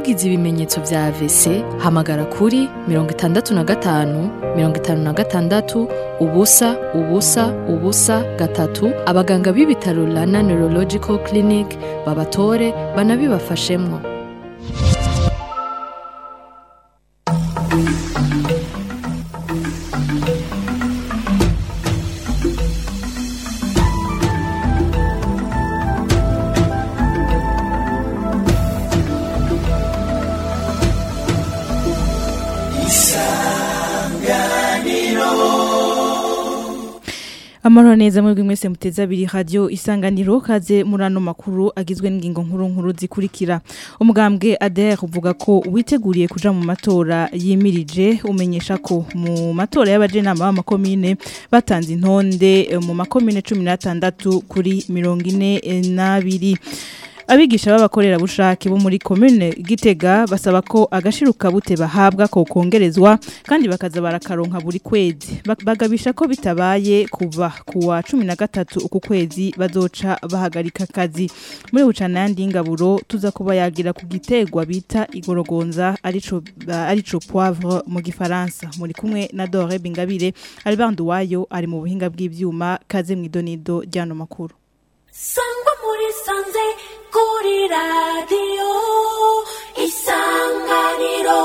ugize ibimenyetso vya AVC hamagara kuri mirongo itandatu na gatanu mirongo itanu na gatandatu ubusa ubusa ubusa gatatu abaganga b'ibitaro Rana Neurological Clinic babatore banabibafashemwo Amahoro neza mwebwe mwese muteze abiri radio isanganiro kaze murano makuru agizwe n'ingingo nkuru nkuru zikurikira umugambwe ADR uvuga ko witeguriye kuja mu matora yimirije umenyesha ko mu matora y'abajenama b'amakomine batanze intonde eh, mu makomine 16 kuri 42 Abigisha b'abakorera bushake bo muri commune Gitega basaba ko agashiruka bute bahabwa ko kongerezwa kandi bakaza barakaronka buri kwezi Bak- bagabisha ko bitabaye kuva kuwa 13 uku kwezi bazoca bahagarika akazi muri bucana yandi ingaburo tuza kuba yagira ku gitegwa bita igorogonza arico ba- arico poivre mu gifaransa muri kumwe na Dore Bingabire Albert Nduwayo ari mu buhinga bw'ivyuma kaze mwidonido ryano makuru sangwa muri sanze kuri radiyo isanganiro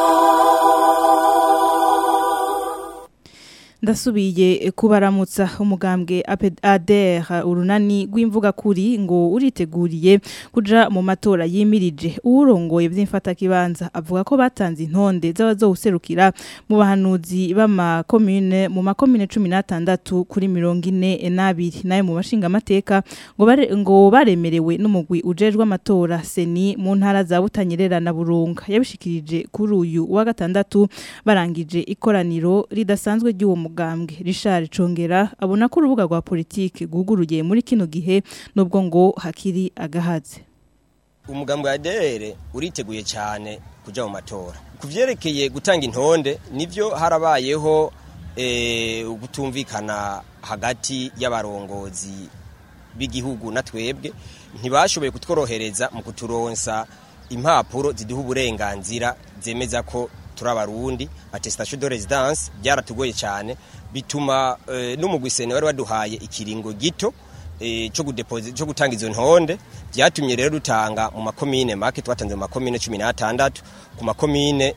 ndasubiye kubaramutsa umugambwe ADR urunani rw'imvuga kuri ngo uriteguriye kuja mu matora yimirije uwurongoye vy'imfata kibanza avuga ko batanze intonde z'abazowuserukira mu bahanuzi b'amakomune mu makomune 16 kuri 42 nayo mu bashinga amateka ngo bare, ngo baremerewe n'umugwi ujejwe amatora seni mu ntara za Butanyerera na Burunga yabishikirije kuri uyu wa gatandatu barangije ikoraniro ridasanzwe ry'uwo mugambwe Richard Congera abona ko urubuga rwa politike guguruye muri kino gihe nubwo ngo hakiri agahaze umugambi wa dere uriteguye cyane kuja mu matora ku vyerekeye gutanga intonde nivyo harabayeho eh, gutumvikana hagati y'abarongozi b'igihugu na twebwe ntibashoboye kutworohereza mu kuturonsa impapuro ziduha uburenganzira zemeza ko turi abarundi attestation de residence byaratugoye cyane bituma eh, n'umugwisene wari waduhaye ikiringo gito eh, cyo gudeposit cyo gutanga izo ntonde byatumye rero dutanga mu makomine make twatanze mu makomine 16 ku makomine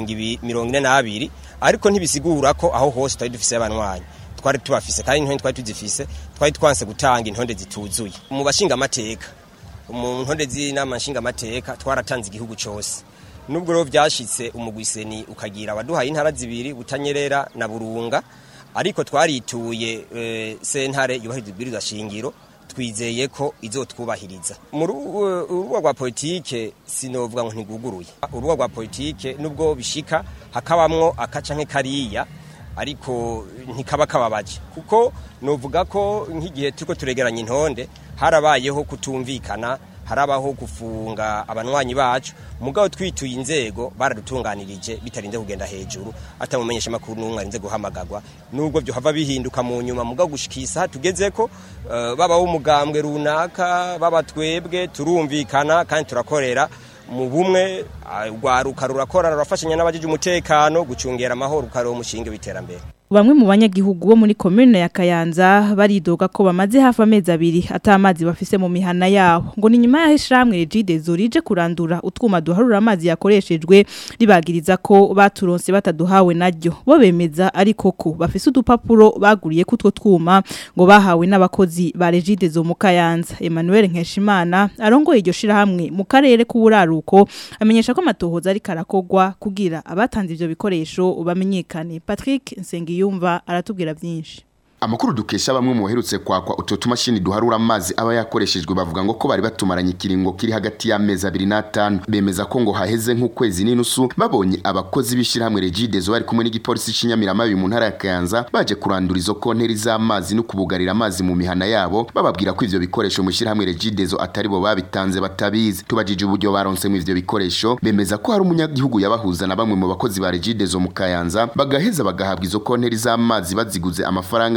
42 ariko ntibisigura ko aho hose twari dufise abanwanyi twari tubafise kandi intonde twari tuzifise twari twanse gutanga intonde zituzuye mu bashinga amateka mu ntonde z'inama nshinga amateka twaratanze igihugu cyose nubwo rero byashitse umugwiseni ukagira abaduhaye intara zibiri butanyerera na burunga ariko twarituye e, sentare yubahiriza ibwirizwa shingiro twizeye ko izotwubahiriza mu rubuga rwa politike sinovuga ngo ntiguguruye urubuga rwa politike nubwo bishika hakabamwo akaca nk'ekariya ariko ntikaba kababaje kuko novuga ko nk'igihe turiko turegeranya intonde harabayeho kutumvikana harabaho gufunga abanwanyi bacu mugabo twituye inzego baradutunganirije bitarinze kugenda hejuru atamumenyesha makuru n'umwe arinze guhamagagwa nubwo byo hava bihinduka mu nyuma mugabo gushikisa tugeze ko uh, baba umugambwe runaka baba twebwe turumvikana kandi turakorera mu bumwe rwaruka rurakora rurafashanya n'abajeje umutekano gucungera amahoro ukaro umushinge w'iterambere Bamwe mu banyagihugu bo muri commune ya Kayanza baridoga ko bamaze hafi amezi abiri atamazi bafise mu mihana yabo ngo ni nyuma yaho ishamwe Regide zorije kurandura utwuma duharura amazi yakoreshejwe ribagiriza ko baturonse bataduhawe naryo bo bemeza ariko ko bafise udupapuro baguriye kutwo twuma ngo bahawe n'abakozi ba Regide zo mu Kayanza Emmanuel Nkeshimana arongoye iryo shirahamwe mu karere k'uburaruko amenyesha ko amatohoza ari karakogwa kugira abatanze ivyo bikoresho bamenyekane Patrick Nsengi yumva aratubwira byinshi Amakuru dukesha bamwe mu baherutse kwakwa utu tumashini duharura amazi aba yakoreshejwe bavuga ngo ko bari batumaranye ikiringo kiri hagati y'amezi abiri n'atanu bemeza ko ngo haheze nk'ukwezi n'inusu babonye abakozi b'ishyirahamwe Regidezo bari kumwe n'igipolisi cy'Inyamiramabi mu ntara ya Kayanza baje kurandura izo konteri z'amazi no kubugarira amazi mu mihana yabo bababwira ko ivyo bikoresho mu shyirahamwe Regidezo atari bo babitanze batabizi tubajije uburyo baronse mu ivyo bikoresho bemeza ko hari umunyagihugu yabahuza na bamwe mu bakozi ba Regidezo mu Kayanza bagaheza bagahabwa izo konteri z'amazi baziguze amafaranga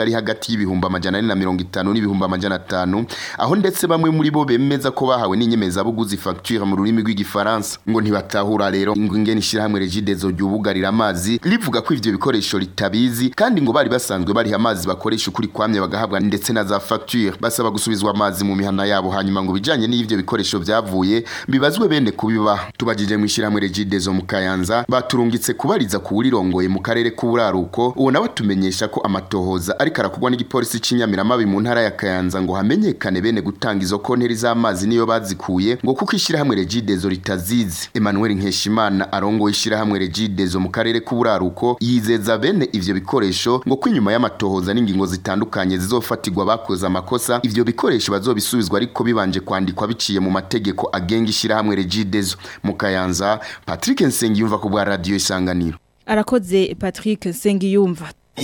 ari hagati y'ibihumbi amajana ane na mirongo itanu n'ibihumbi amajana atanu aho ndetse bamwe muri bo bemeza ko bahawe n'inyemezabuguzi facture mu rurimi rw'igifaransa ngo ntibatahura rero ngo ingene ishyirahamwe regidezo ryubugarira amazi rivuga ko ivyo bikoresho ritabizi kandi ngo bari basanzwe bariha amazi bakoresha ukuri kwamye bagahabwa ndetse na za facture basaba gusubizwa amazi mu mihana yabo hanyuma ngo bijanye n'ivyo bikoresho vyavuye bibazwe bene kubiba tubajije mu ishyirahamwe regidezo mu kayanza baturungitse kubariza kuwurirongoye mu karere k'uburaruko uwo nawe tumenyesha ko amatohoza ariko arakorwa n'igipolisi c'inyamiramabi mu ntara ya kayanza ngo hamenyekane bene gutanga izo konteri z'amazi niyo bazikuye ngo kuko ishyirahamwe regidezo ritazizi emmanuel nkeshimana arongoye ishyirahamwe regidezo mu karere k'uburaruko yizeza bene ivyo bikoresho ngo ko inyuma y'amatohoza n'ingingo zitandukanye zizofatirwa bakoze amakosa ivyo bikoresho bazobisubizwa ariko bibanje kwandikwa biciye mu mategeko agenga ishyirahamwe regidezo mu kayanza patrick nsengiyumva ku bwa radiyo isanganiro arakoze Patrick Sengiyumva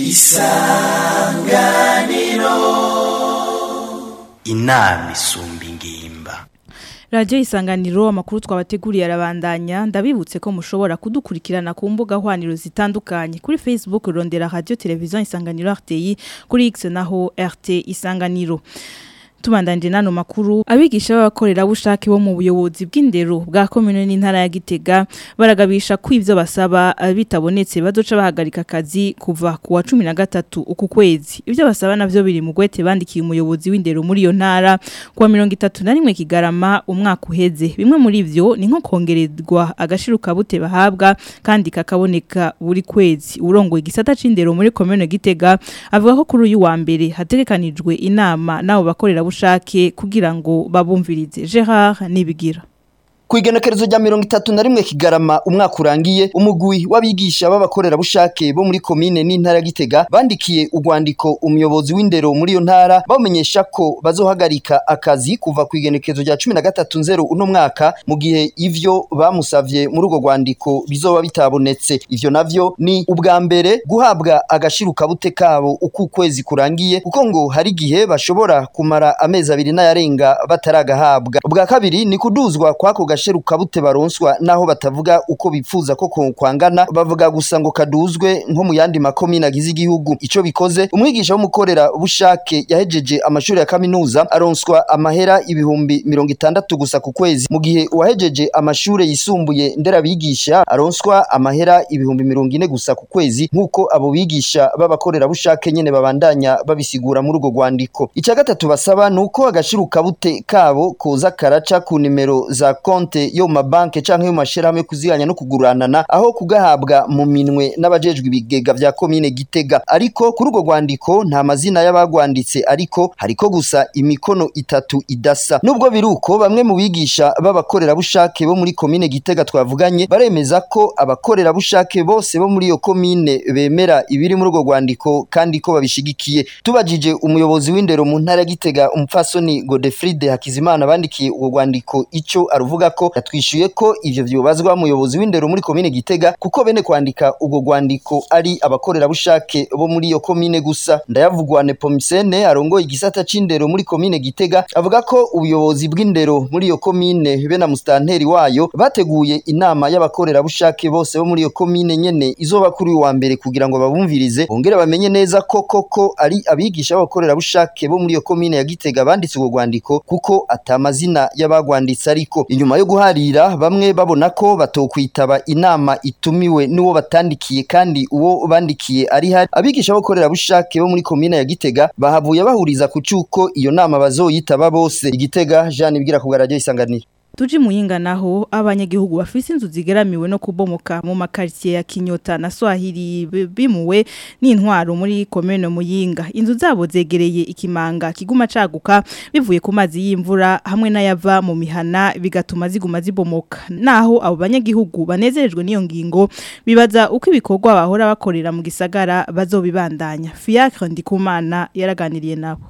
inama isumba ingimba Radio isanganiro amakuru twabateguriye arabandanya ndabibutse ko mushobora kudukurikirana ku mbuga hwaniro zitandukanye kuri Facebook rondera Radio Television isanganiro RTI kuri X naho RT isanganiro tubandanje nano makuru abigisha b'abakorera bushake bo mu buyobozi bw'indero bwa commune n'intara ya Gitega baragabisha ko ivyo basaba bitabonetse bazoca bahagarika akazi kuva ku wa 13 uku kwezi ivyo basaba navyo biri mu gwete bandikiye umuyobozi w'indero muri iyo ntara ku wa 31 kigarama umwaka uheze bimwe muri ivyo ni nko kongerezwa agashiruka bute bahabwa kandi kakaboneka buri kwezi urongoye igisata c'indero muri commune Gitega avuga ko kuri uyu wa mbere hategekanijwe inama nabo bakorera bushake kugira ngo babumvirize Gerard nibigira Kuigenekerezo rya mirongo itatu na rimwe kigarama umwaka urangiye umugwi w'abigisha b'abakorera bushake bo muri komine n'intara Gitega bandikiye urwandiko umuyobozi w'indero muri iyo ntara bamenyesha ko bazohagarika akazi kuva ku igenekerezo rya 13 nzero uno mwaka mu gihe ivyo bamusavye muri urwo rwandiko bizoba bitabonetse ivyo navyo ni ubwa mbere guhabwa agashiruka bute kabo uko ukwezi kurangiye kuko ngo hari gihe bashobora kumara amezi abiri n'ayarenga bataragahabwa ubwa kabiri ni kuduzwa kwako gasheruka bute baronswa naho batavuga uko bipfuza ko kwangana bavuga gusa ngo kaduzwe nko mu yandi makomine agize igihugu ico bikoze umwigisha w'umukorera bushake yahejeje amashuri ya kaminuza aronswa amahera ibihumbi mirongo itandatu gusa ku kwezi mu gihe uwahejeje amashuri yisumbuye nderabigisha aronswa amahera ibihumbi mirongo ine gusa ku kwezi nk'uko abo bigisha b'abakorera bushake nyene babandanya babisigura muri urwo rwandiko icya gatatu basaba ni uko agashiruka bute kabo koza karaca ku nimero za konte yo mu mabanke canke yo mu mashirahamwe yo kuziganya no kuguranana aho kugahabwa mu minwe n'abajejwe ibigega vya komine Gitega ariko kuri urwo rwandiko nta mazina y'abagwanditse ariko hariko gusa imikono itatu idasa nubwo biruko bamwe mu bigisha b'abakorera bushake bo muri komine Gitega twavuganye baremeza ko abakorera bushake bose bo muri iyo komine bemera ibiri muri urwo rwandiko kandi ko babishigikiye tubajije umuyobozi w'indero mu ntara ya Gitega umupfasoni Godefride Hakizimana bandikiye urwo rwandiko ico aruvuga ko yatwishuye ko ivyo vyobazwa umuyobozi w'indero muri komine Gitega kuko bene kwandika urwo rwandiko ari abakorera bushake bo muri iyo komine gusa ndayavugwa Nepomisene arongoye igisata c'indero muri komine Gitega avuga ko ubuyobozi bw'indero muri iyo komine be na mustanteri wayo bateguye inama y'abakorera bushake bose bo muri iyo komine nyene izoba kuri uyu wa mbere kugira ngo babumvirize bongere bamenye neza ko koko ari abigisha b'abakorera bushake bo muri iyo komine ya Gitega banditse urwo rwandiko kuko atamazina y'abagwanditse ariko inyuma yo guharira bamwe babona ko batokwitaba inama itumiwe n'uwo batandikiye kandi uwo bandikiye ari hari abigisha b'abakorera bushake bo muri komine ya Gitega bahavuye bahuriza ku cuko iyo nama bazoyitaba bose igitega Jean ibwira ku radio isanganiro Tuji muhinga naho abanyagihugu bafise inzu zigeramiwe no kubomoka mu makartie ya Kinyota na Swahili bimuwe n'intwaro muri commune Muyinga inzu zabo zegereye ikimanga kiguma caguka bivuye ku mazi y'imvura hamwe n'ayava mu mihana bigatuma ziguma zibomoka naho abo banyagihugu banezerejwe n'iyo ngingo bibaza uko ibikorwa bahora bakorera mu gisagara bazobibandanya Fiacre Ndikumana yaraganiriye nabo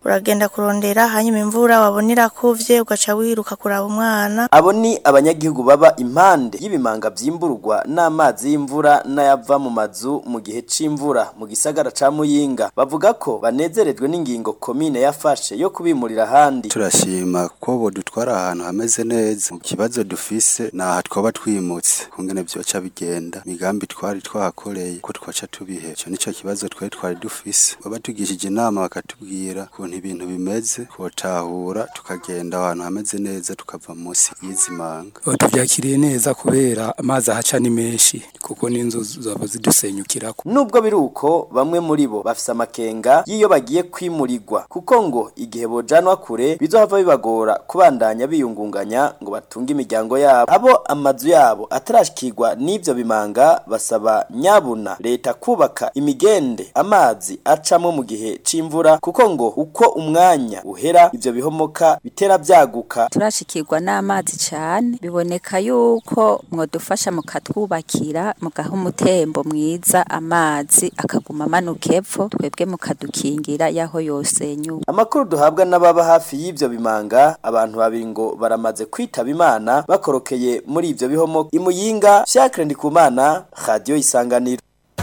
uragenda kurondera hanyuma imvura wabona irakuvye ugaca wiruka kuraba umwana abo ni abanyagihugu baba impande y'ibimanga vyimburwa n'amazi y'imvura n'ayava mu mazu mu gihe c'imvura mu gisagara ca Muyinga bavuga ko banezerejwe n'ingingo komine yafashe yo kubimurira ahandi turashima ko bodutwara ahantu hameze neza mu kibazo dufise naha twoba twimutse kungene vyoca bigenda migambi twari twahakoreye ko twaca tubihe ico nico kibazo twari twari dufise baba tugishije inama bakatubwira ukuntu ibintu bimeze kotahura tukagenda ahantu hameze neza tukava munsi y'izi manga tuvyakiriye neza kubera amazi ahaca ni menshi kuko n'inzu zaba zidusenyukirako nubwo biri uko bamwe muri bo bafise amakenga y'iyo bagiye kwimurirwa kuko ngo igihe bojanwa kure bizohava bibagora kubandanya biyungunganya ngo batunge imiryango yabo abo amazu yabo atarashikirwa n'ivyo bimanga basaba nyabuna leta kubaka imigende amazi acamwo mu gihe c'imvura kuko ngo uko umwanya uhera ivyo bihomoka bitera vyaguka turashikirwa n'amazi cyane biboneka yuko mwadufasha mukatwubakira mugaha umutembo mwiza amazi akaguma amanuka epfo twebwe mukadukingira yaho yosenyuka amakuru duhabwa n'ababa hafi y'ivyo bimanga abantu babiri ngo baramaze kwitaba imana bakorokeye muri ivyo bihomoka imuyinga Fiacre Ndikumana radio isanganiro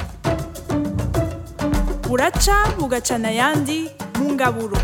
buraca bugacana ayandi mu ngaburo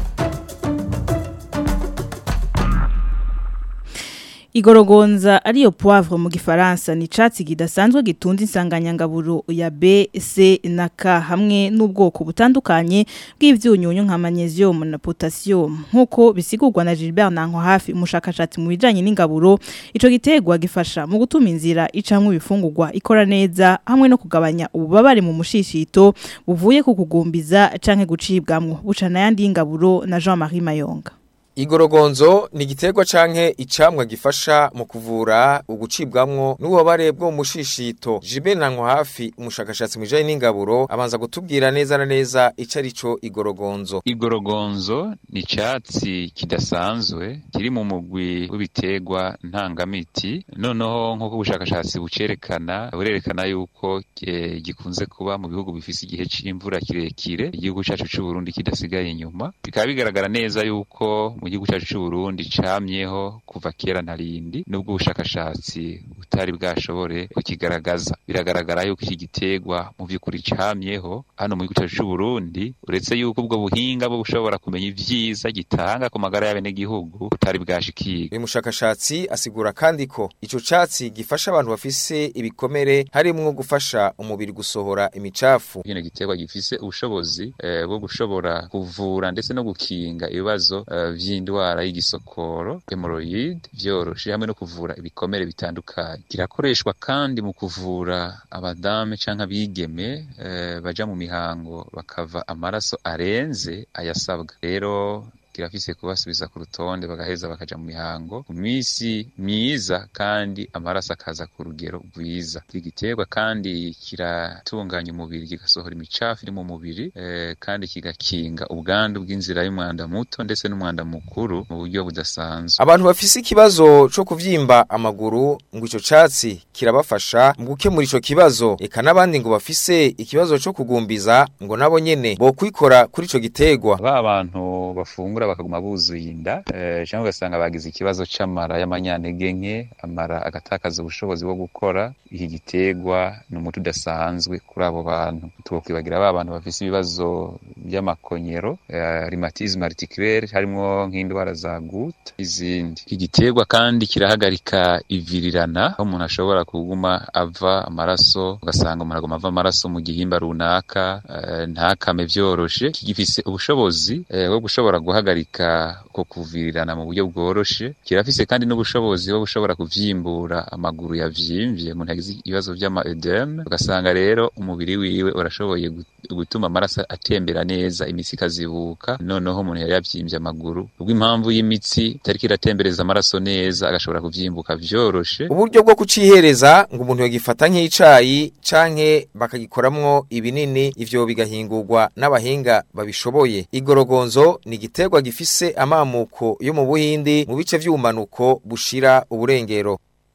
Igorogonza ariyo poivre mu gifaransa ni catsi kidasanzwe gitunze insanganyangaburo ya B, C na K hamwe n'ubwoko butandukanye bw'ivyunyunyu nka magnesium na potassium nkuko bisigurwa na Gilbert Nanko hafi umushakashatsi mu bijanye n'ingaburo ico gitegwa gifasha mu gutuma inzira icamwe ibifungurwa ikora neza hamwe no kugabanya ububabare mu mushishito buvuye ku kugumbiza canke gucibwamwo bucana yandi y'ingaburo na Jean-Marie Mayonga Igorogonzo ni igiterwa canke icamwa gifasha mu kuvura ugucibwamwo n'ububabare bwo mu mushishito. Jibel Nanko hafi umushakashatsi mu bijanye n'ingaburo abanza gutubwira neza na neza ico arico igorogonzo. Igorogonzo ni icatsi kidasanzwe kiri mu mugwi w'ibiterwa ntangamiti. Noneho nk'uko ubushakashatsi bucerekana burerekana yuko e, gikunze kuba mu bihugu bifise igihe c'imvura kirekire igihugu cacu c'u Burundi kidasigaye inyuma. Bikaba bigaragara neza yuko mu gihugu cyacu cy'u Burundi camyeho kuva kera ntarindi nubwo ubushakashatsi butari bwashobore kukigaragaza biragaragara yuko iki gitegwa mu by'ukuri camyeho hano mu gihugu cyacu cy'u Burundi uretse yuko ubwo buhinga bwo bushobora kumenya ivyiza gitanga ku magara y'abenegihugu butari bwashikirwa uyu mushakashatsi asigura kandi ko ico catsi gifasha abantu bafise ibikomere harimwo gufasha umubiri gusohora imicafu kino gitegwa gifise ubushobozi eh, bwo gushobora kuvura ndetse no gukinga ibibazo uh, vy'indwara y'igisokoro hemorrhoid vyoroshe hamwe no kuvura ibikomere bitandukanye kirakoreshwa kandi mu kuvura abadame canke abigeme eh, baja mu mihango bakava amaraso arenze ayasabwa rero kirafise kubasubiza ku rutonde bagaheza bakaja mu mihango ku misi myiza kandi amaraso akaza ku rugero rwiza iki giterwa kandi kiratunganya umubiri kigasohora imicafu iri mu mubiri eh, kandi kigakinga ubwandu bw'inzira y'umwanda muto ndetse n'umwanda mukuru mu buryo budasanzwe abantu bafise ikibazo co kuvyimba amaguru ngo ico catsi kirabafasha mu gukemura ico kibazo eka n'abandi ngo bafise ikibazo co kugumbiza ngo nabo nyene bokwikora kuri ico gitegwa ba bantu bafungura bakaguma buzuye inda eh, cyangwa ugasanga bagize ikibazo c'amara y'amanyantege nke amara agatakaza ubushobozi bwo gukora iki gitegwa ni umuti udasanzwe kuri abo bantu twokwibagira ba bantu bafise ibibazo by'amakonyero eh, rhumatisme articulaire harimo nk'indwara za goutte izindi iki gitegwa kandi kirahagarika ivirirana aho umuntu ashobora kuguma ava amaraso ugasanga umuntu aguma ava amaraso mu gihimba runaka eh, ntakame vyoroshe kigifise ubushobozi eh, bwo gushobora guhagarika ko kuvirirana mu buryo bworoshe kirafise kandi n'ubushobozi bwo gushobora kuvyimbura amaguru yavyimbye umuntu yagize ibibazo vy'ama edeme ugasanga rero umubiri wiwe urashoboye gutuma amaraso atembera neza imitsi ikazibuka noneho umuntu yari yavyimbye amaguru ubwo impamvu y'imitsi itariko iratembereza amaraso neza agashobora kuvyimbuka vyoroshe uburyo bwo kucihereza ngo umuntu yagifata nk'icayi canke bakagikoramwo ibinini ivyo bigahingurwa n'abahinga babishoboye igorogonzo ni igiterwa gifise amamuko yo mu buhindi mu bice vy'ubumanuko bushira uburengero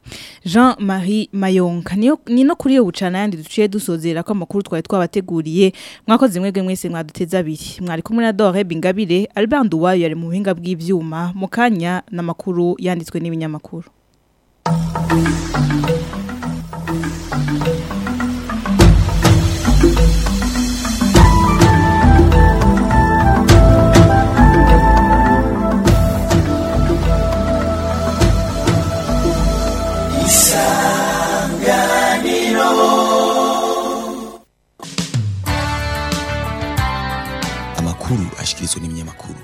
Jean Marie Mayonga niyo ni no kuri yo bucana yandi duciye dusozera ko amakuru twari twabateguriye mwakoze mwebwe mwese mwaduteza abiri mwari kumwe na Dore Bingabire Albert Nduwayo yari mu buhinga bw'ivyuma mu kanya n'amakuru yanditswe n'ibinyamakuru amakuru ashikirizwa n'ibinyamakuru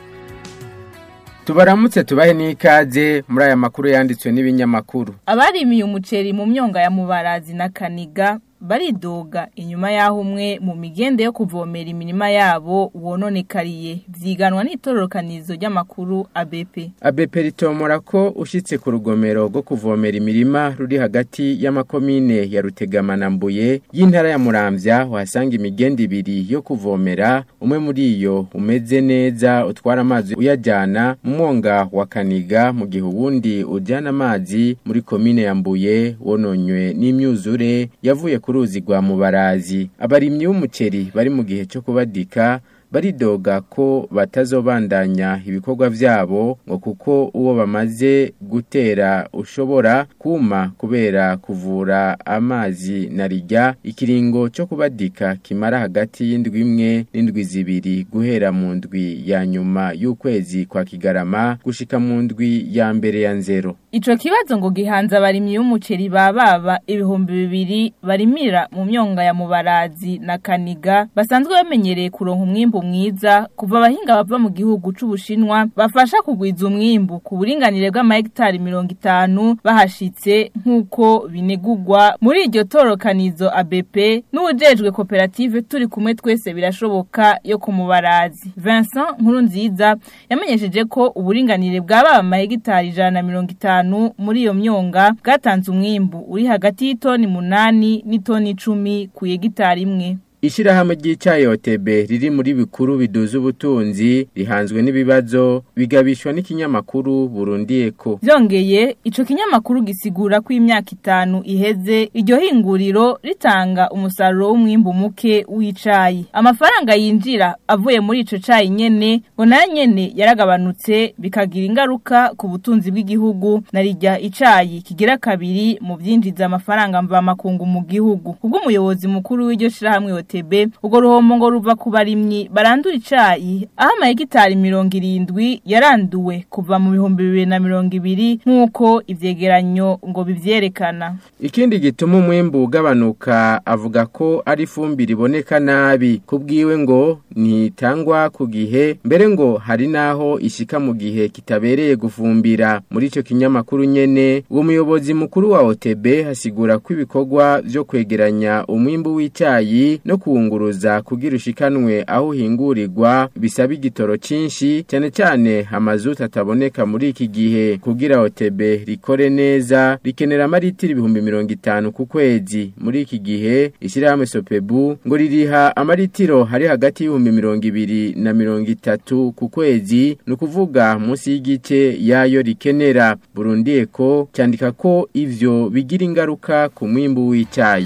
tubaramutse tubahe n'ikaze muri aya makuru yanditswe n'ibinyamakuru abarimiye umuceri mu myonga ya mubarazi na kaniga baridoga inyuma y'aho umwe mu migende yo kuvomera imirima yabo wononekariye vyiganwa n'itororokanizo ry'amakuru ABP ABP ritomora ko ushitse ku rugomero rwo kuvomera imirima ruri hagati y'amakomine ya Rutegama na Mbuye y'intara ya Muramvya wahasanga imigende ibiri yo kuvomera umwe muri iyo umeze neza utwara amazi uyajyana mu mwonga wa Kaniga mu gihe uwundi ujyana amazi muri komine ya Mbuye wononywe n'imyuzure yavuye ku ruzi rwa Mubarazi abarimyi b'umuceri bari mu gihe cyo kubadika baridoga ko batazobandanya ibikorwa vyabo ngo kuko uwo bamaze gutera ushobora kuma kubera kuvura amazi na rijya ikiringo cyo kubadika kimara hagati y'indwi imwe n'indwi zibiri guhera mu ndwi ya nyuma y'ukwezi kwa kigarama gushika mu ndwi ya mbere ya nzero Ico kibazo ngo gihanza abarimyi b'umuceri bababa ibihumbi bibiri barimira mu myonga ya mubarazi na kaniga basanzwe bamenyereye kuronka umwimbu mwiza kuva abahinga bava mu gihugu c'ubushinwa bafasha kugwiza umwimbu ku buringanire bw'amahegitari mirongo itanu bahashitse nk'uko binegurwa muri iryo torokanizo ABP n'uwujejwe koperative turi kumwe twese birashoboka yo ku mubarazi Vincent Nkurunziza yamenyesheje ko uburinganire bwaba amahegitari ijana na mirongo itanu muri iyo myonga bwatanze umwimbu uri hagati y'itoni munani n'itoni icumi ku hegitari imwe Ishirahamwe ry'icyayi OTB riri muri bikuru biduza ubutunzi rihanzwe n'ibibazo bigabishwa n'ikinyamakuru Burundi Eko. Vyongeye ico kinyamakuru gisigura ko imyaka itanu iheze iryo hinguriro ritanga umusaruro w'umwimbu muke w'icayi. Amafaranga yinjira avuye muri ico cayi nyene ngo nayo nyene yaragabanutse bikagira ingaruka ku butunzi bw'igihugu na rijya icayi kigira kabiri mu vyinjiza amafaranga mva makungu mu gihugu. Kubwo umuyobozi mukuru w'iryo shirahamwe OTB ubwo ruhombo ngo ruva ku barimyi barandura icayi aho amahegitari mirongo irindwi yaranduwe kuva mu bihumbi bibiri na mirongo ibiri nk'uko ivyegeranyo ngo bivyerekana Ikindi gituma umwimbu ugabanuka avuga ko ari ifumbire iboneka nabi kubwiwe ngo ntitangwa ku gihe mbere ngo hari naho ishika mu gihe kitabereye gufumbira muri ico kinyamakuru nyene uwo muyobozi mukuru wa OTB hasigura ko ibikorwa vyo kwegeranya umwimbu w'icayi no kuwunguruza kugira ushikanwe aho uhingurirwa bisaba igitoro cinshi cyane cyane amazuta ataboneka muri iki gihe kugira OTB rikore neza rikenera amaritiro ibihumbi mirongo itanu ku kwezi muri iki gihe ishyirahamwe Sopebu ngo ririha amaritiro hari hagati y'ibihumbi mirongo ibiri na mirongo itatu ku kwezi ni ukuvuga munsi y'igice yayo rikenera Burundi Eko cyandika ko ivyo bigira ingaruka ku mwimbu w'icyayi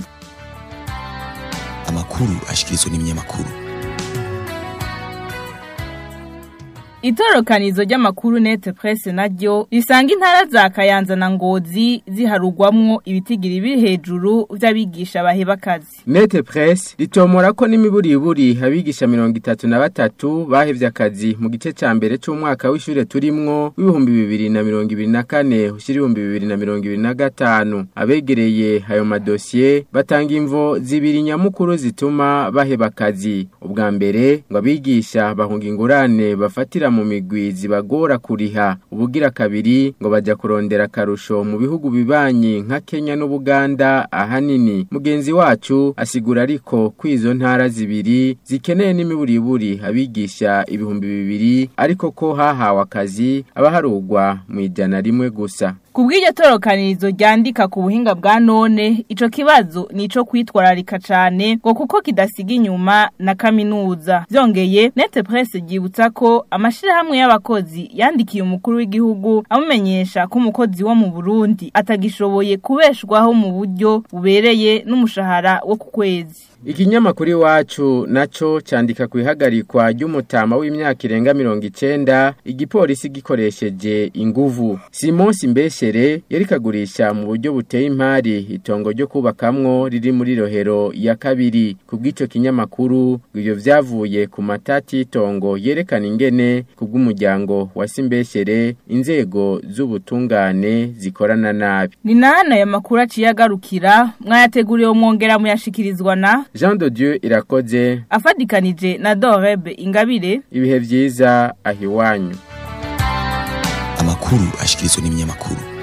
amakuru ashikirizwa n'ibinyamakuru Itorokanizo ry'amakuru Net Presse naryo risanga intara za Kayanza na Ngozi ziharugwamwo ibitigiri biri hejuru vy'abigisha baheba kazi. Net Presse ritomora ko n'imiburiburi abigisha 33 bahevye akazi mu gice ca mbere c'umwaka w'ishure turimwo w'ibihumbi bibiri na mirongo ibiri na kane ushira ibihumbi bibiri na mirongo ibiri na gatanu abegereye ayo madosiye batanga imvo zibiri nyamukuru zituma baheba akazi ubwa mbere ngo abigisha bahunga ingurane bafatira mu migwi zibagora kuriha ubugira kabiri ngo bajya kurondera akarusho mu bihugu bibanyi nka Kenya n'Ubuganda ahanini mugenzi wacu asigura ariko ko izo ntara zibiri zikeneye n'imiburiburi abigisha ibihumbi bibiri ariko ko hahawe akazi abaharugwa mu ijana rimwe gusa Kubw'iryo torokanirizo ryandika ku buhinga bwa none ico kibazo nico kwitwararika cane ngo kuko kidasiga inyuma na kaminuza vyongeye Net Presse gibutsa ko amashira amashirahamwe y'abakozi yandikiye umukuru w'igihugu amumenyesha ko umukozi wo mu Burundi atagishoboye kubeshwaho mu buryo bubereye n'umushahara wo ku kwezi Ikinyamakuru iwacu naco candika ku ihagarikwa ry'umutama w'imyaka irenga mirongo icenda igipolisi gikoresheje inguvu Simon Simbeshere yari kagurisha mu buryo buteye impari itongo ryo kubakamwo riri muri rohero ya kabiri ku bw'ico kinyamakuru ibyo vyavuye ku matati y'itongo yerekana ingene ku bw'umuryango wa Simbeshere inzego z'ubutungane zikorana nabi ni nana ya makuru aciye agarukira mwayateguriwe mwongera muyashikirizwa na Jean de Dieu irakoze afadikanije na Dorebe Ingabire ibihe vyiza ahiwanyu amakuru ashikirizwa n'ibinyamakuru